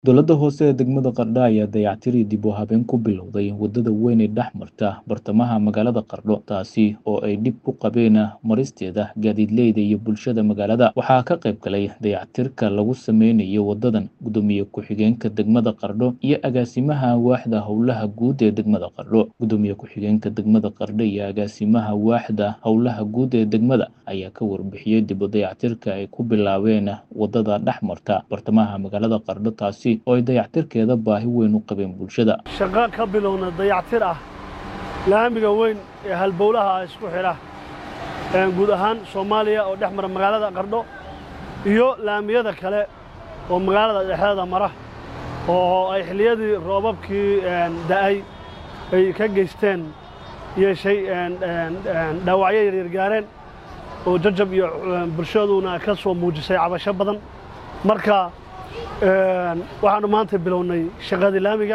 Dowladda hoose ee degmada Qardho ayaa dayactir iyo dib u habeyn ku bilowday wadada weyn ee dhex marta bartamaha magaalada Qardho taasi oo ay dhib ku qabeen maristeeda gaadiidleyda iyo bulshada magaalada waxaa ka qayb galay dayactirka lagu sameynayo wadadan gudoomiye ku-xigeenka degmada Qardho iyo agaasimaha waaxda howlaha guud ee degmada Qardho gudoomiye ku-xigeenka degmada Qardho iyo agaasimaha waaxda howlaha guud ee degmada ayaa ka warbixiyey dib u dayactirka ay ku bilaabeen wadada dhex marta bartamaha magaalada Qardho taasi oo ay dayactirkeeda baahi weyn u qabeen bulshada shaqo ka bilowna dayactir ah laamiga weyn ee halbowlaha ah isku xidha guud ahaan soomaaliya oo dhex mara magaalada qardho iyo laamiyada kale oo magaalada dhexdeeda mara oo ay xilliyadii roobabkii da'ay ay ka geysteen yeeshay dhaawacyo yaryar gaareen oo jajab iyo bulshaduna ka soo muujisay cabasho badan marka waxaannu maanta bilownay shaqadii laamiga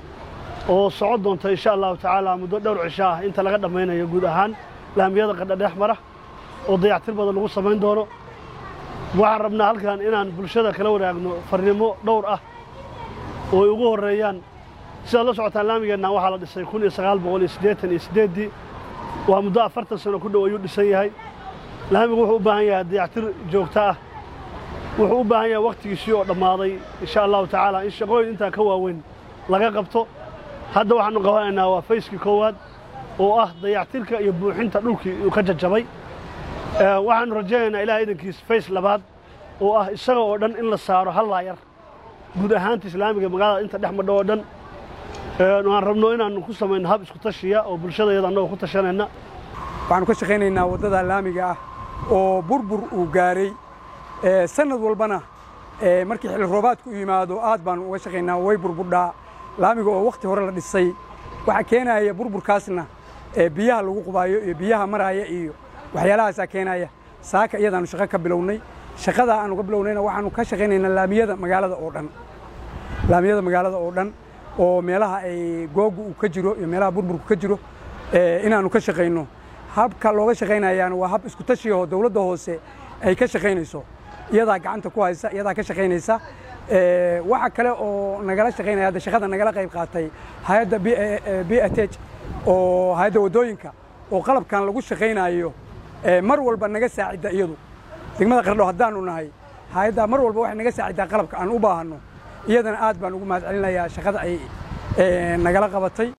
oo socon doonta insha allahu tacaala muddo dhowr cisho ah inta laga dhammaynayo guud ahaan laamiyada qardha dhex mara oo dayactir badan lagu samayn doono waxaan rabnaa halkan inaan bulshada kala wadaagno farnimo dhowr ah oo ay ugu horreeyaan sidaad la socotaan laamigeenna waxaa la dhisay kun iyo sagaal boqol iyo siddeetan iyo siddeeddii waa muddo afartan sano ku dhow ayuu dhisan yahay laamigu wuxuu u baahan yahay dayactir joogto ah wuxuu u baahan yahay wakhtigiisii oo dhammaaday insha allahu tacaala in shaqooyin intaa ka waaweyn laga qabto hadda waxaannu qabanaynaa waa fayskii koowaad oo ah dayactirka iyo buuxinta dhulkii uu ka jajabay waxaannu rajaynaynaa ilaah idankiis fays labaad oo ah isaga oo dhan in la saaro hal laayar guud ahaanta islaamiga magaalada inta dhex madho oo dhan waan rabno inaannu ku samayno hab isku tashiya oo bulshadayada annagoo ku tashanayna waxaannu ka shaqaynaynaa waddada laamiga ah oo burbur uu gaaray sanad walbana markii xilli roobaadku u yimaado aad baannu uga shaqaynaa way burburdhaa laamiga oo wakhti hore la dhisay waxaa keenaya burburkaasna biyaha lagu qubaayo iyo biyaha maraaya iyo waxyaalahaasaa keenaya saaka iyadaannu shaqo ka bilownay shaqadaa aannu ka bilownayna waxaannu ka shaqaynaynaa laamiyada magaalada oo dhan laamiyada magaalada oo dhan oo meelaha ay googu uu ka jiro iyo meelaha burburku ka jiro inaannu ka shaqayno habka looga shaqaynayaana waa hab isku tashiyaho dowladda hoose ay ka shaqaynayso iyadaa gacanta ku haysa iyadaa ka shaqaynaysa waxa kale oo nagala shaqaynaya hadda shaqada nagala qayb qaatay hay-adda b a t oo hay-adda waddooyinka oo qalabkan lagu shaqaynayo mar walba naga saacidda iyadu degmada qardho haddaannu nahay hay-addaa mar walba waxay naga saaciddaa qalabka aan u baahanno iyadana aad baan ugu mahad celinayaa shaqada ay nagala qabatay